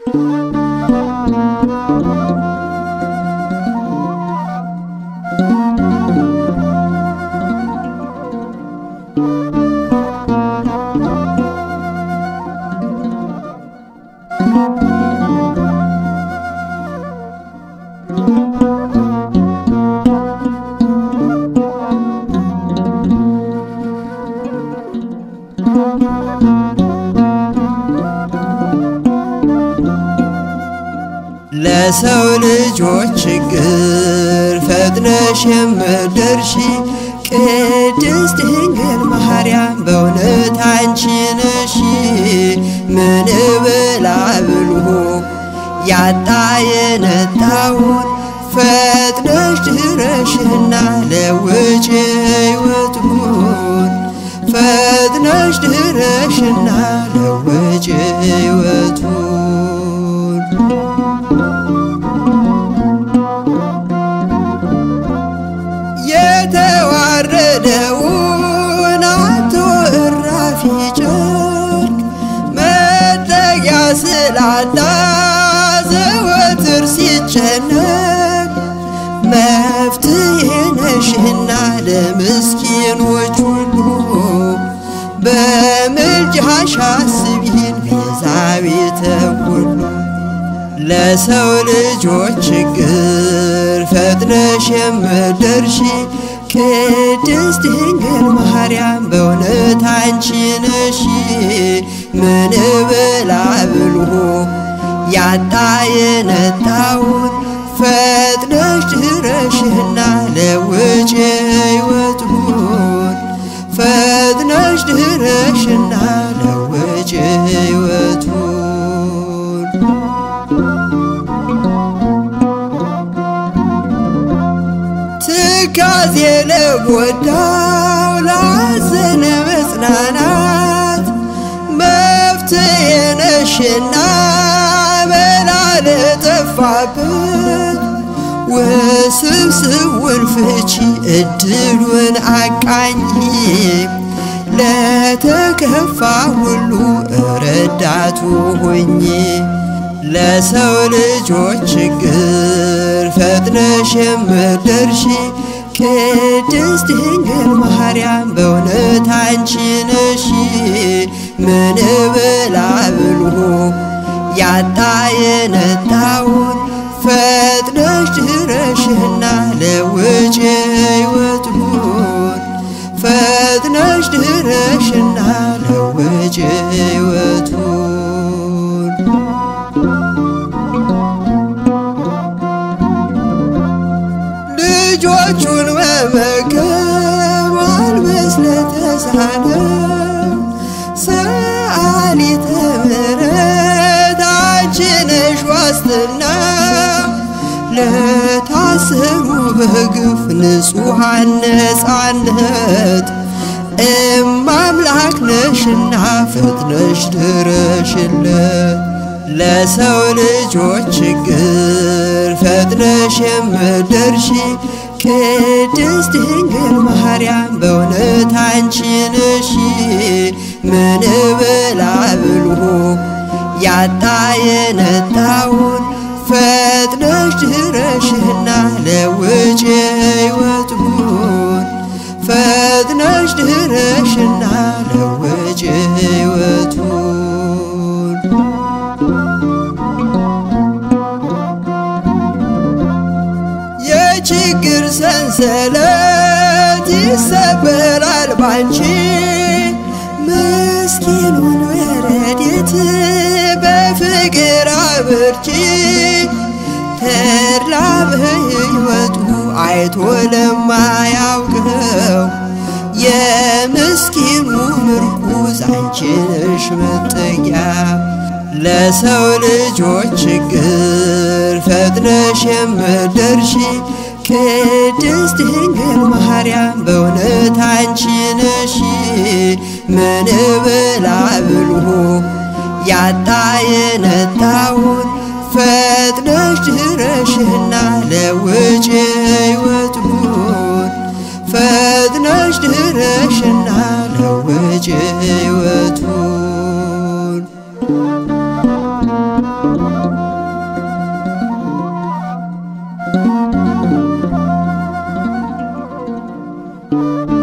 ለሰው ልጆች ችግር ፈጥነሽ የምትደርሺ ቅድስት ድንግል ማርያም በእውነት አንቺ ነሽ። ምን ብላ ብልሁ ያጣ የነጣውን ፈጥነሽ ድረሽና ለውጭ ሕይወቱን ፈጥነሽ ድረሽና ለውጭ ሕይወቱን የተዋረደውን አቶ እራፊ ጨርቅ መጠጊያ ስላጣ ዘወትር ሲጨነቅ መፍትሄ ነሽና ለምስኪኖች ሁሉ በምልጃሽ አስቢን ቤዛዊተ ኩሉ ለሰው ልጆች ችግር ፈጥነሽ የምትደርሺ ቅድስት ድንግል ማርያም በእውነት አንቺ ነሽ። ምን ብላ ብልሁ ያጣ የነጣውን ፈጥነሽ ድረሽና ለውጭ ሕይወቱን ፈጥነሽ ድረሽና ለውጭ ሕይወቱን ትካዜ ለጎዳው ላዘነ መጽናናት መፍትሄ ነሽና በላ ለጠፋበት ውስብስቡን ፍቺ እድሉን አቃኝ ለተከፋ ሁሉ ረዳቱ ሆኜ ለሰው ልጆች ችግር ፈጥነሽ የምትደርሺ ቅድስት ድንግል ማርያም በእውነት አንቺ ነሽ። ምን ብላ ብልሁ ያጣ የነጣውን ፈጥነሽ ድረሽና ለውጭ ሕይወቱን ፈጥነሽ ድረሽና ለውጭ ሕይወቱን ልጆቹን መመገብ ማልበስ ለተሳነው ሰአሊተ ምሕረት አንቺ ነሽ ዋስትና ለታሰሩ በግፍ ንጹሐን ነፃነት እማምላክ ነሽና ፈጥነሽ ድረሽለት ለሰው ልጆች ችግር ፈጥነሽ የምትደርሺ ቅድስት ድንግል ማርያም በእውነት አንቺ ነሽ። ምን ብላ ብልሁ ያጣ የነጣውን ፈጥነሽ ድረሽና ለውጭ ሕይወቱን ፈጥነሽ ድረሽና ለውጭ ሕይወቱን የችግር ሰንሰለት ይሰበራል ባንቺ ምስኪኑን በረድኤት በፍቅር አብርቺ ተድላ በሕይወቱ አይቶ ለማያውቀው የምስኪኑ ምርኩዝ አንቺ ነሽ መጠጊያ ለሰው ልጆች ችግር ፈጥነሽ የምትደርሺ ቅድስት ድንግል ማርያም በእውነት አንቺ ነሽ። ምን ብላ ብልሁ ያጣ የነጣውን ፈጥነሽ ድረሽና ለውጭ ሕይወቱን ፈጥነሽ ድረሽና ለውጭ ሕይወቱን ጗